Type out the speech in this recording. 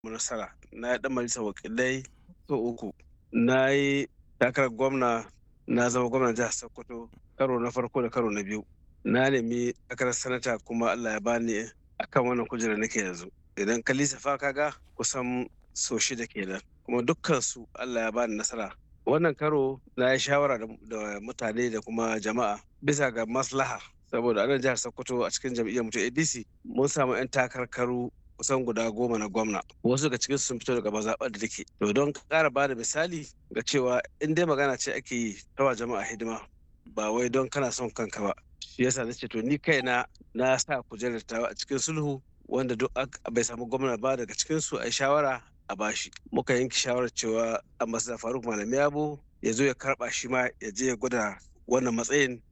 nasara na yi dan majalisar wakilai so uku na yi takarar gwamna na zama gwamnan jihar sokoto karo na farko da karo na biyu na nemi takarar sanata kuma allah ya bani akan wannan kujerar nake yanzu idan ka lissafa kaga kusan so shida kenan kuma dukkan su allah ya bani nasara wannan karo na yi shawara da mutane da kuma jama'a bisa ga maslaha saboda anan jihar sokoto a cikin jam'iyyar mutum adc mun samu 'yan takarkaru kusan guda goma na gwamna wasu daga cikin sun fito daga mazaɓar da take to don ƙara ba da misali ga cewa in dai magana ce ake yi tawa jama'a hidima ba wai don kana son kanka ba shi yasa nace to ni kaina na sa kujerar tawa a cikin sulhu wanda duk bai samu gwamna ba daga cikin su a shawara a bashi muka yanke shawarar cewa ambassador faruk malami yabo ya zo ya karba shi ma ya je ya gwada wannan matsayin